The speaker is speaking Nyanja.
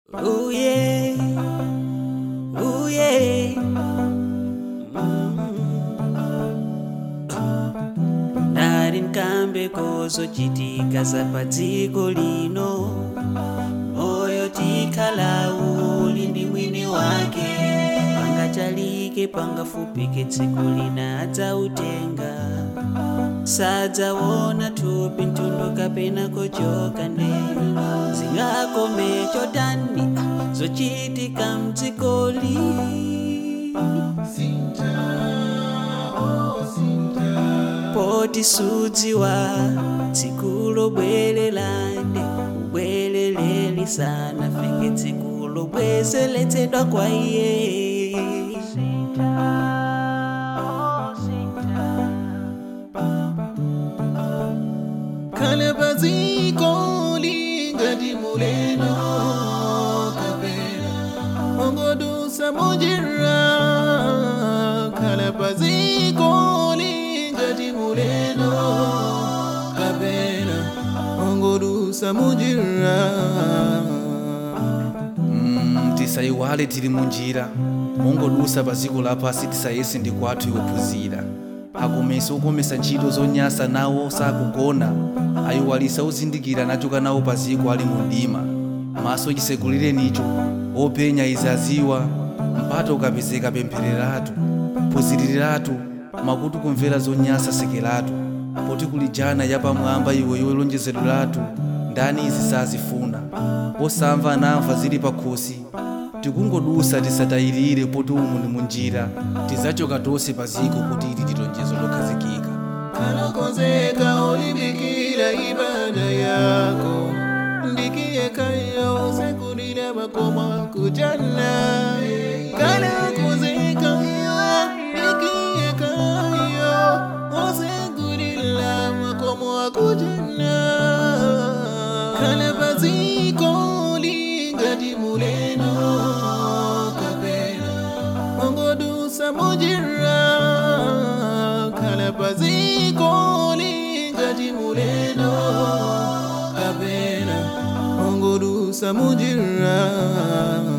Ooh yeah, ooh yeah. Ndari nkambe kozochitika zapadziko lino moyo tikhala uli ndi mwini wake pangachalike pangafupike tsiku lina adzautenga sadzaona thupi mtundu kapena kochoka nde zingakome chotani zochitika mdzikoli poti sudziwa tsiku lobwerelande ubwereleli sana fike tsiku lobwezeletsedwa kwa iye khala paziko lingati muleno kapena ongodusa munjira khala paziko lingati muleno kapena ongodusa munjira Mm, tisayiwale tili munjira mongodusa pa dziko lapasi tisayese ndi kwathu yophunzira akomesa okomesa ntchito zonyasa nawo sakugona ayiwalisa ozindikira nachoka nawo pa dziko ali mu mdima maso chisekulirenicho openya izaziwa mpata ukapezeka pemphereratu phunziriratu makutu kumvera zonyasa sekeratu poti kuli jana yapamwamba iwe yolonjezedweratu ndani izi sazifuna osamva anamva zili pakhosi tikungodusa tisatayirire poti umu ndi munjira tizachoka tonse pa ziko kuti ili tilonjezo lokhazikika kanakonzeka ulimbikira ibada yako ndikiyekayo sekulira makoma kujana kanakonzeka ndikiyekayo osekulira makoma kujana kana paziko lingati muleno kapena ongodusa munjira khala paziko lingati muleno kapena ongodusa munjira